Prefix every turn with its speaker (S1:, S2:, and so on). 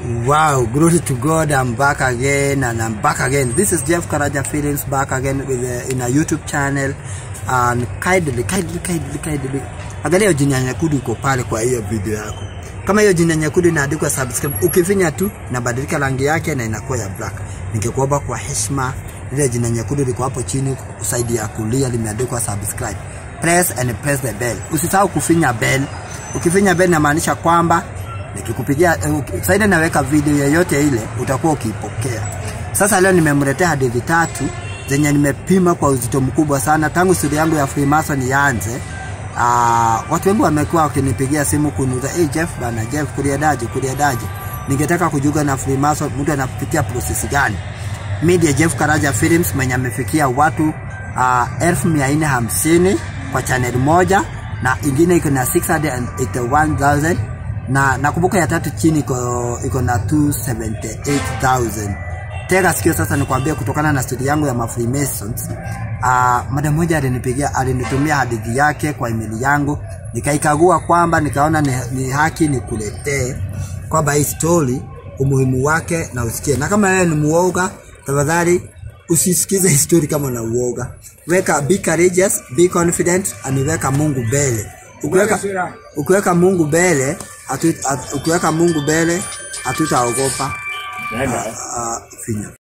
S1: Wow, glory to God, I'm back again and I'm back again. This is Jeff Karaja Films back again with a, in a YouTube channel and kindly, kindly, kindly, kindly. Angalia hiyo jina nyekundu iko pale kwa hiyo video yako. Kama hiyo jina nyekundu inaandikwa subscribe, ukifinya tu inabadilika rangi yake na inakuwa ya black. Ningekuomba kwa heshima ile jina nyekundu liko hapo chini kusaidia ya kulia limeandikwa subscribe. Press and press the bell. Usisahau kufinya bell. Ukifinya bell inamaanisha kwamba nikikupigia uh, saida naweka video yoyote ile utakuwa ukiipokea. Sasa leo nimemletea hadithi tatu zenye nimepima kwa uzito mkubwa sana tangu stori yangu ya Freemason ianze. Uh, watu wengi wamekuwa wakinipigia simu kuniuliza hey Jeff bana, Jeff kuliendaje, kuliendaje? Ningetaka kujiunga na Freemason, mtu anapitia process gani? Media Jeff Karaja Films mwenye amefikia watu uh, elfu mia nne hamsini kwa channel moja na ingine iko na 681,000 na nakumbuka ya tatu chini iko iko na 278,000. Tega sikio sasa nikwambie, kutokana na stori yangu ya ma Freemasons uh, madam moja alinipigia alinitumia hadithi yake kwa email yangu, nikaikagua kwamba nikaona ni, ni haki nikuletee kwamba hii story umuhimu wake na usikie, na kama wewe ni muoga, tafadhali usisikize hii story kama na uoga. Weka be courageous, be confident, aniweka Mungu mbele. Ukiweka ukiweka Mungu mbele, atu, at, ukiweka Mungu mbele hatutaogopa. Uh, uh, finya